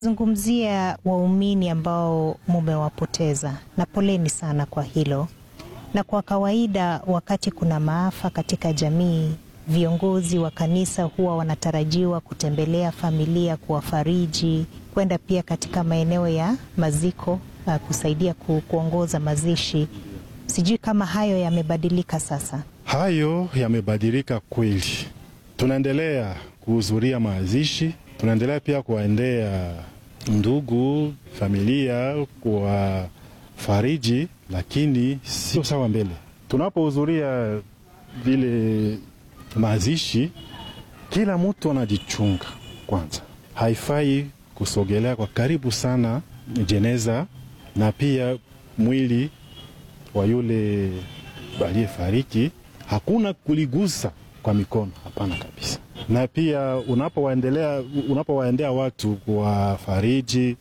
Zungumzia waumini ambao mumewapoteza, na poleni sana kwa hilo. Na kwa kawaida, wakati kuna maafa katika jamii, viongozi wa kanisa huwa wanatarajiwa kutembelea familia, kuwafariji, kwenda pia katika maeneo ya maziko, uh, kusaidia ku, kuongoza mazishi. Sijui kama hayo yamebadilika sasa. Hayo yamebadilika kweli. Tunaendelea kuhudhuria mazishi, tunaendelea pia kuwaendea ndugu, familia, kuwafariji, lakini sio sawa mbele. Tunapohudhuria vile mazishi, kila mtu anajichunga kwanza. Haifai kusogelea kwa karibu sana jeneza na pia mwili wa yule aliyefariki, hakuna kuligusa kwa mikono, hapana kabisa. Na pia unapowaendelea unapowaendea watu kuwafariji,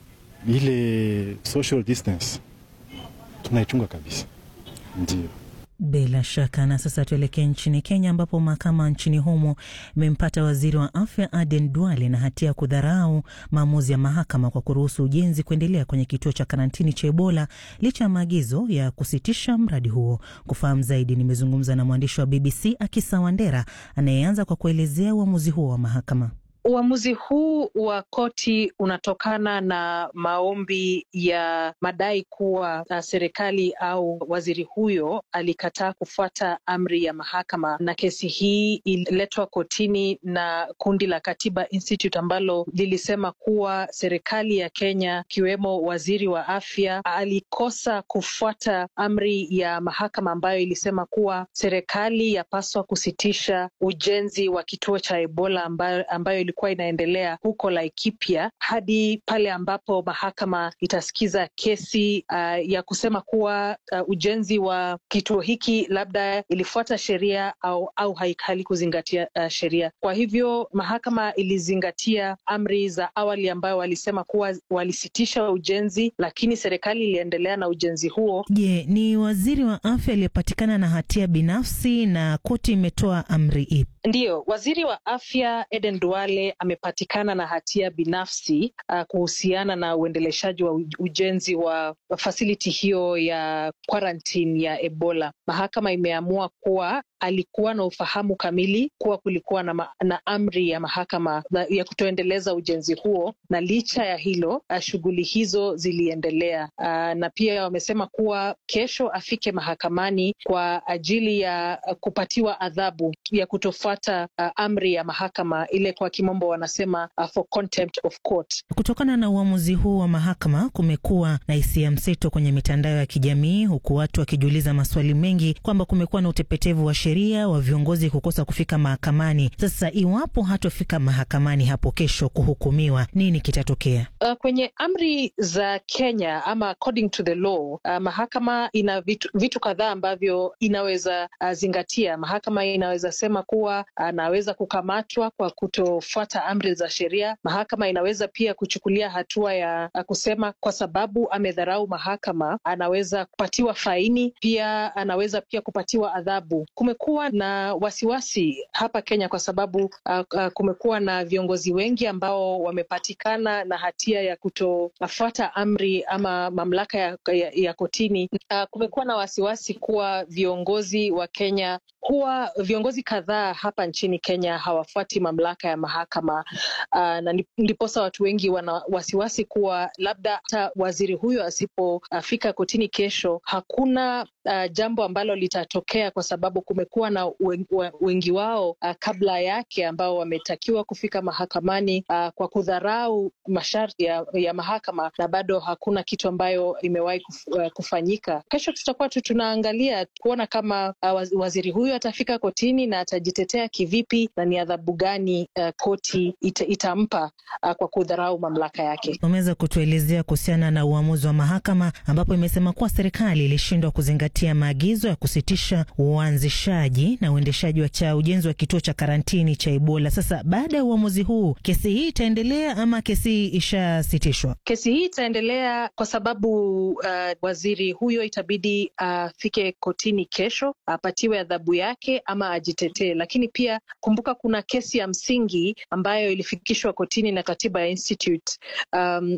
ile social distance tunaichunga kabisa, ndio. Bila shaka. Na sasa tuelekee nchini Kenya, ambapo mahakama nchini humo imempata waziri wa afya Aden Duale na hatia ya kudharau maamuzi ya mahakama kwa kuruhusu ujenzi kuendelea kwenye kituo cha karantini cha Ebola licha ya maagizo ya kusitisha mradi huo. Kufahamu zaidi, nimezungumza na mwandishi wa BBC Akisa Wandera anayeanza kwa kuelezea uamuzi huo wa mahakama. Uamuzi huu wa koti unatokana na maombi ya madai kuwa uh, serikali au waziri huyo alikataa kufuata amri ya mahakama, na kesi hii ililetwa kotini na kundi la Katiba Institute ambalo lilisema kuwa serikali ya Kenya ikiwemo waziri wa afya alikosa kufuata amri ya mahakama ambayo ilisema kuwa serikali yapaswa kusitisha ujenzi wa kituo cha Ebola ambayo, ambayo ilikuwa inaendelea huko Laikipia hadi pale ambapo mahakama itasikiza kesi uh, ya kusema kuwa uh, ujenzi wa kituo hiki labda ilifuata sheria au, au halikuzingatia uh, sheria. Kwa hivyo mahakama ilizingatia amri za awali ambayo walisema kuwa walisitisha ujenzi, lakini serikali iliendelea na ujenzi huo. Je, ni waziri wa afya aliyepatikana na hatia binafsi na koti imetoa amri ipi? Ndiyo, waziri wa afya Eden Duale amepatikana na hatia binafsi uh, kuhusiana na uendeleshaji wa ujenzi wa fasiliti hiyo ya quarantine ya Ebola. Mahakama imeamua kuwa alikuwa na ufahamu kamili kuwa kulikuwa na, ma, na amri ya mahakama ya kutoendeleza ujenzi huo, na licha ya hilo shughuli hizo ziliendelea. Uh, na pia wamesema kuwa kesho afike mahakamani kwa ajili ya kupatiwa adhabu ya kutofuata uh, amri ya mahakama ile, kwa kimombo wanasema uh, for contempt of court. Kutokana na uamuzi huu wa mahakama, kumekuwa na hisia mseto kwenye mitandao ya kijamii, huku watu wakijiuliza maswali mengi kwamba kumekuwa na utepetevu wa sheria wa viongozi kukosa kufika mahakamani. Sasa iwapo hatofika mahakamani hapo kesho kuhukumiwa, nini kitatokea? Uh, kwenye amri za Kenya ama according to the law uh, mahakama ina vitu, vitu kadhaa ambavyo inaweza uh, zingatia. Mahakama inaweza sema kuwa anaweza uh, kukamatwa kwa kutofuata amri za sheria. Mahakama inaweza pia kuchukulia hatua ya uh, kusema kwa sababu amedharau mahakama anaweza kupatiwa faini, pia anaweza pia kupatiwa adhabu. Kumekuwa na wasiwasi hapa Kenya kwa sababu uh, uh, kumekuwa na viongozi wengi ambao wamepatikana na hatia ya kutofuata amri ama mamlaka ya, ya, ya kotini. Uh, kumekuwa na wasiwasi kuwa viongozi wa Kenya huwa viongozi kadhaa hapa nchini Kenya hawafuati mamlaka ya mahakama uh, na ndiposa watu wengi wana wasiwasi kuwa labda hata waziri huyo asipofika uh, kotini kesho hakuna uh, jambo ambalo litatokea kwa sababu kumekuwa na wengi wao uh, kabla yake ambao wametakiwa kufika mahakamani uh, kwa kudharau masharti ya, ya mahakama na bado hakuna kitu ambayo imewahi kuf, uh, kufanyika. Kesho tutakuwa tu tunaangalia kuona kama uh, waziri huyo atafika kotini na atajitetea kivipi na ni adhabu gani uh, koti ita, itampa uh, kwa kudharau mamlaka yake. Umeweza kutuelezea kuhusiana na uamuzi wa mahakama ambapo imesema kuwa serikali ilishindwa kuzingatia maagizo ya kusitisha uanzishaji na uendeshaji wa cha ujenzi wa kituo cha karantini cha Ebola. Sasa baada ya uamuzi huu, kesi hii itaendelea ama kesi hii ishasitishwa? Kesi hii itaendelea kwa sababu uh, waziri huyo itabidi afike uh, kotini kesho apatiwe adhabu yake ama ajitetee. Lakini pia kumbuka, kuna kesi ya msingi ambayo ilifikishwa kotini na Katiba Institute um,